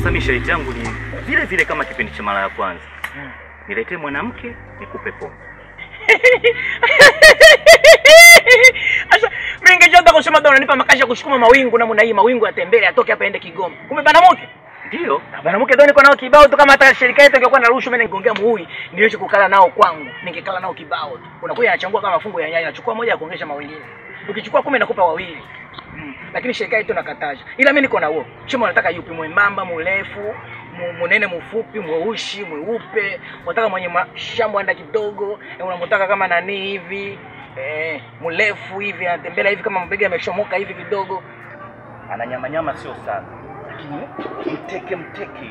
Sasa mimi sharti yangu ni vile vile kama kipindi cha mara ya kwanza, niletee mwanamke nikupe pombe. Sasa mimi ningechoka kusema ndo unanipa makasha ya kusukuma mawingu namna hii mawingu yatembele atoke hapa aende Kigoma. Kumbe banamuke. Ndio. Banamuke ndo niko nao kibao tu kama hata shirika yetu ingekuwa na ruhusa mimi ningongea muhui niweze kukala nao kwangu. Ningekala nao kibao tu. Unakuja anachangua kama mafungu ya nyanya, nachukua moja ya kuongesha mawingine. Ukichukua kumi nakupa wawili. Mm. Lakini shirika yetu nakataja. Ila mimi niko na huo. Chuma unataka yupi mwembamba, mrefu, mu- munene, mfupi, mweushi, mweupe, unataka mwenye mashamba kidogo, eh, unamtaka kama nani hivi eh, mrefu hivi anatembea hivi kama mabega yameshomoka hivi kidogo. Ana nyama nyama sio sana. Lakini mteke mteke.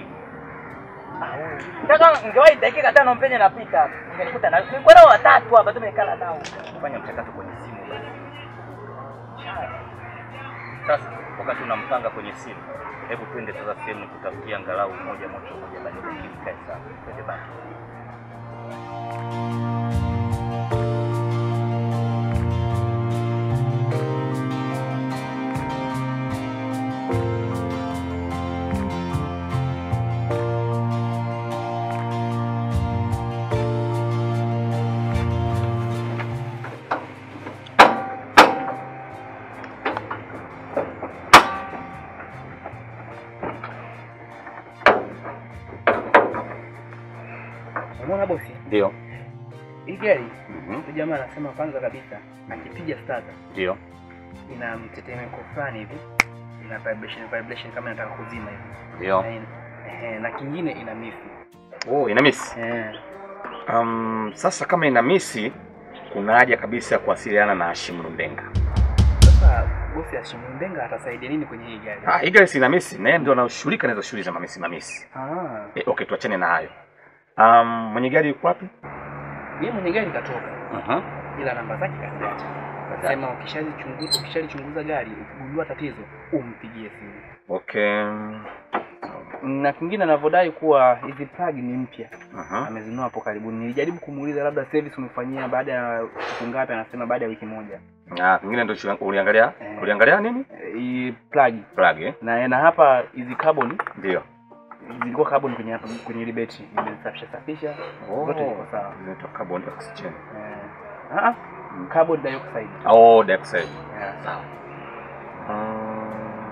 Nataka ningewahi dakika tano mpenye napita hapa. Ungenikuta na nilikuwa nao watatu hapa tumekala nao. Fanya mchakato kwenye simu basi. Sasa wakati unampanga kwenye simu, hebu twende sasa sehemu tutafikia angalau moja moja moja basi ili kae sawa. Twende basi. Umeona bosi? Ndio. Hii gari Mhm. huyu jamaa anasema kwanza kabisa akipiga starter Ndio. ina mtetemeko fulani hivi, ina vibration vibration kama inataka kuzima hivi. Ndio. Na ina- ehe, na kingine ina misi. Oh, ina miss. Eh, Um, sasa kama ina misi kuna haja kabisa ya kuwasiliana na Hashim Lundenga. sasa bosi Ashimwendenga atasaidia nini kwenye hii gari? Ah, hii gari si ina misi, naye ndio anashughulika na hizo shughuli za mamisi mamisi. Ah, Eh, okay, tuachane na hayo. Um, mwenye gari yuko wapi? yeye mwenye gari katoka Mhm. ila namba zake kaziacha. Akasema ukishalichunguza ukishalichunguza gari ukigundua tatizo umpigie simu. Okay. Na kingine anavyodai kuwa hizi plug ni mpya. Mhm. amezinunua hapo karibuni. Nilijaribu kumuuliza labda service umefanyia baada ya siku ngapi, anasema baada ya wiki moja. Ah, kingine ndio chu- uliangalia? Eh. Uliangalia nini? Eh, Hii plug Plug eh? na na hapa hizi carbon Ndio. zilikuwa carbon kwenye hapa kwenye ile betri, nimesafisha safisha zote ziko sawa. Zinaitwa carbon oxygen. Eh, ah, ah, carbon dioxide. Oh, dioxide. Yeah. Sawa. Mm.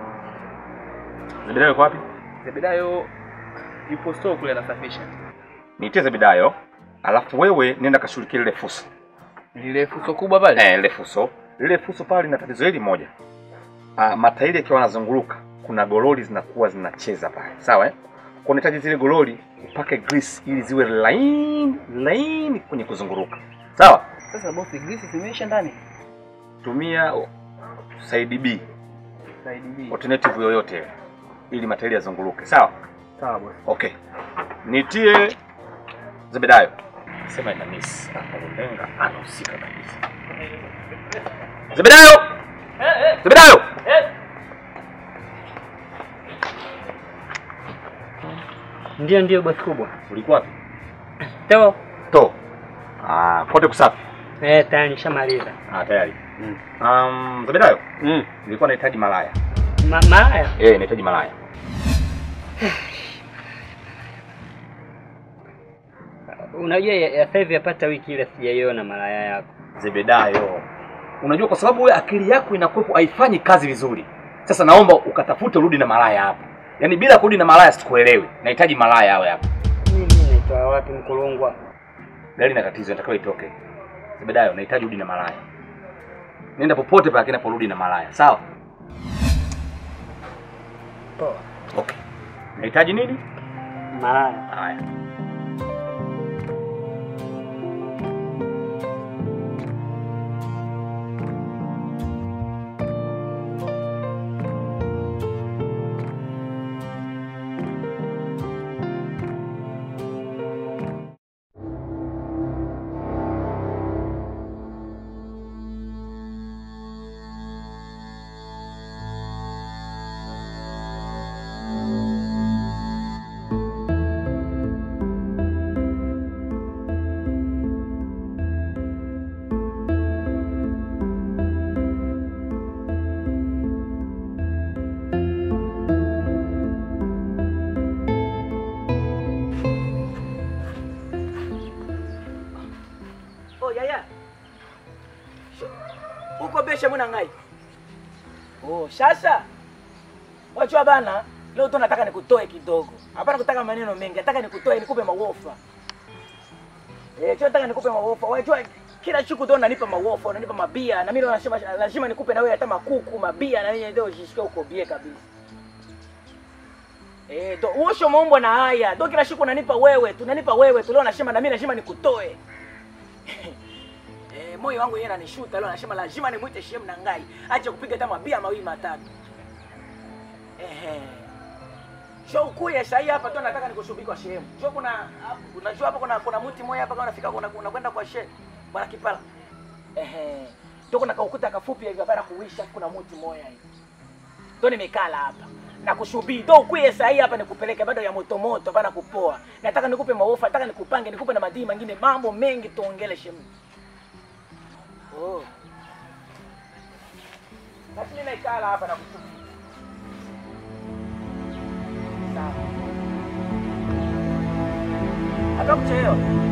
Zebedayo yuko wapi? Zebedayo yupo store kule anasafisha. Niitie Zebedayo, alafu wewe nenda kashughulikia lile fuso. Lile fuso kubwa pale. Eh, lile fuso. Lile fuso pale lina tatizo hili moja. Ah, matairi yakiwa yanazunguluka, kuna gololi zinakuwa zinacheza pale. Sawa eh? Kwa unahitaji zile gololi upake grease ili ziwe laini laini kwenye kuzunguruka. Sawa? Sasa bosi, grease zimeisha ndani. Tumia side B, Side B. alternative yoyote ile, ili matairi yazunguluke. Sawa? Sawa bosi. Okay. Nitie Zebedayo. Sema ina miss. Hapa Lulenga anahusika kabisa. Zebedayo! Zebedayo! Ndio, ndio bosi kubwa. Ulikuwa wapi? To, To. Ah, kote kusafi. eh, tayari nishamaliza. Ah, tayari. Um, Zebedayo, Mm. nilikuwa nahitaji malaya. Ma, malaya Eh, nahitaji malaya. unajua ya, ya sasa hivi yapata wiki ile sijaiona malaya yako. Zebedayo. Unajua kwa sababu wewe akili yako inakuwepo haifanyi kazi vizuri. Sasa naomba ukatafute urudi na malaya hapa. Yaani bila kurudi na malaya sikuelewi. Nahitaji malaya awe hapa. Mimi naitoa wapi mkulungwa? gari na tatizo inatakiwa itoke. Zebedayo, nahitaji rudi na malaya. Nenda popote pale kinaporudi na malaya, sawa? Poa. Okay. Nahitaji nini? Malaya. Haya. mwana ngai. Oh, sasa. Wachua bana, leo tu nataka nikutoe kidogo. Hapana kutaka maneno mengi, nataka nikutoe nikupe mawofa. Eh, cho nataka nikupe mawofa. Wajua kila siku tu unanipa mawofa, unanipa mabia na mimi nasema lazima nikupe na wewe hata makuku, mabia na wewe ndio ujisikie uko bie kabisa. Eh, do usho maumbo na haya. Do kila siku unanipa wewe, tunanipa wewe, tu leo nasema na mimi lazima nikutoe. Eh, moyo wangu yeye ananishuta leo anasema lazima nimuite shem na ngai. Acha kupiga hata mabia mawili matatu. Ehe. Sio ukuye sasa hapa tu nataka nikusubiri kwa shem. Sio kuna unajua hapa kuna kuna mti moja hapa kama unafika kuna unakwenda kwa shem. Bwana Kipala. Ehe. Ndio kuna kaukuta kafupi hivi hapa na kuisha kuna mti moja hivi. Ndio nimekala hapa. Na kusubiri ndio ukuye sasa hapa nikupeleke bado ya moto moto hapa na kupoa. Nataka nikupe maofa, nataka nikupange, nikupe na madini mengine, mambo mengi tuongele shem. Oh. Basi mimi naikala hapa na kusubiri. Sawa. Hata kuchelewa.